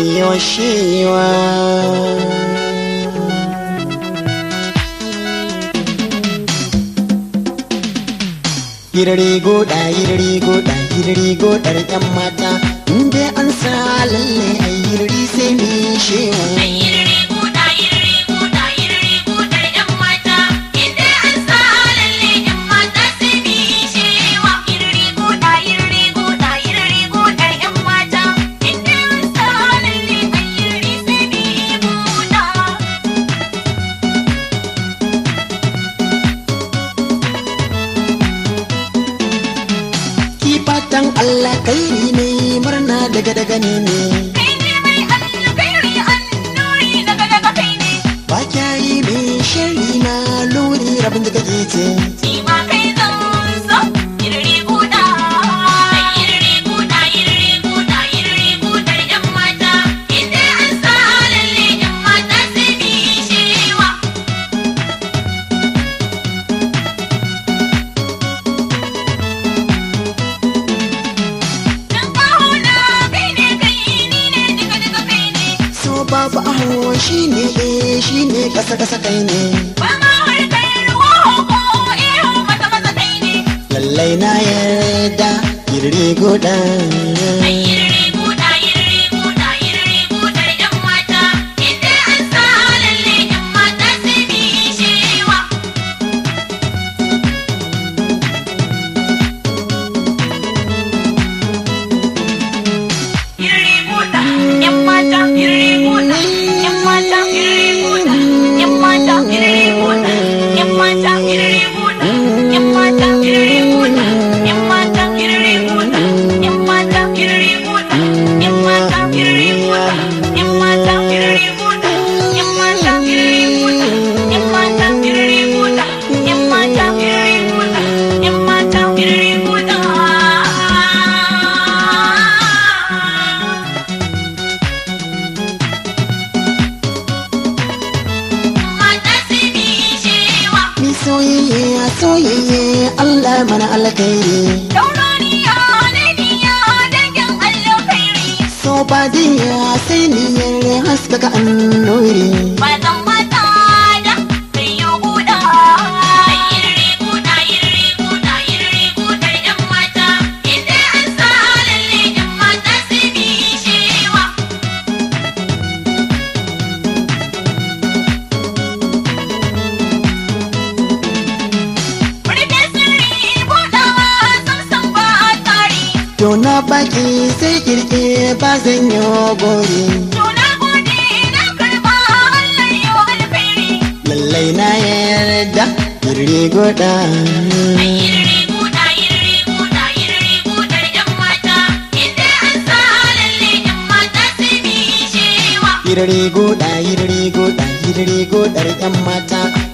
miyo shewa Yirri goda yirri goda yirri godar yan mata inda an sa lalle a yirri sai mi shewa Yirri buɗa, yirri buɗa, yirri buɗar ‘yan mata, inda an sa lalle ‘yan mata sai mu yi shewa. Yirri buɗa, yirri buɗa, yirri buɗar ‘yan mata, inda an sa lalle a yirri sai mu yi buɗa. ki fatan Allah kai ne murna daga daga ne ne Kai ne mai alkhairi annuri daga daga kai ne, ba kya yi mai shari na luri rabin da kake ce shi ma kai zan so. Yirri buɗa, yirri buɗa, yirri buɗa, yirri buɗar ‘yan mata, inda an sa lalle ‘yan mata sai mu yi shewa. Dan ƙauna kai ne kai ni ne duka duka kai ne, so babu aho shi ne eh shi ne kasa kasa kai ne ba ma harkar ruwa ko iyo mata mata kai ne. lallai na yarda yirri goda Yirri buɗa, yirri buɗa, yirri buɗar ‘yan mata, inda an sa lalle ‘yan mata sai mu yi shewa. Yirri buɗa, ‘yan mata, yirri buɗa, ‘yan mata, yirri buɗa, ‘yan mata, yirri buɗa, ‘yan mata, yirri buɗa, ‘yan mata, yirri buɗa, ‘yan mata, yirri buɗa, ‘yan mata, yirri buɗa, ‘yan mata, yirri buɗa, ‘yan mata, yirri buɗa, ‘yan mata, yirri buɗa, ‘yan mata, yirri buɗa, ‘yan mata, yirri buɗa, ‘yan mata, yirri buɗa. Mata sai mu yi shewa. mi soyayya soyayya Allah mana alkhairi Dauraniya ne niya dangin alkhairi. so ba diya sai niyyar haskaka annuri Ba zan mata da mai yi guda. Yirri guda, yirri guda, yirri gudar ‘yan mata. Inda an sa lalle ‘yan mata sai mu yi shewa. Rike sirri buɗawa samsam ba tsari. to na baki sai kirke ba zan yi gori Tuna gode na karɓa Allah yau alkhairi. lallai na yarda yirri goda Yirri buɗa, yirri buɗa, yirri buɗar ‘yan mata, inda an sa lalle ‘yan mata sai mu yi shewa. yirri goda yirri goda yirri godar yan mata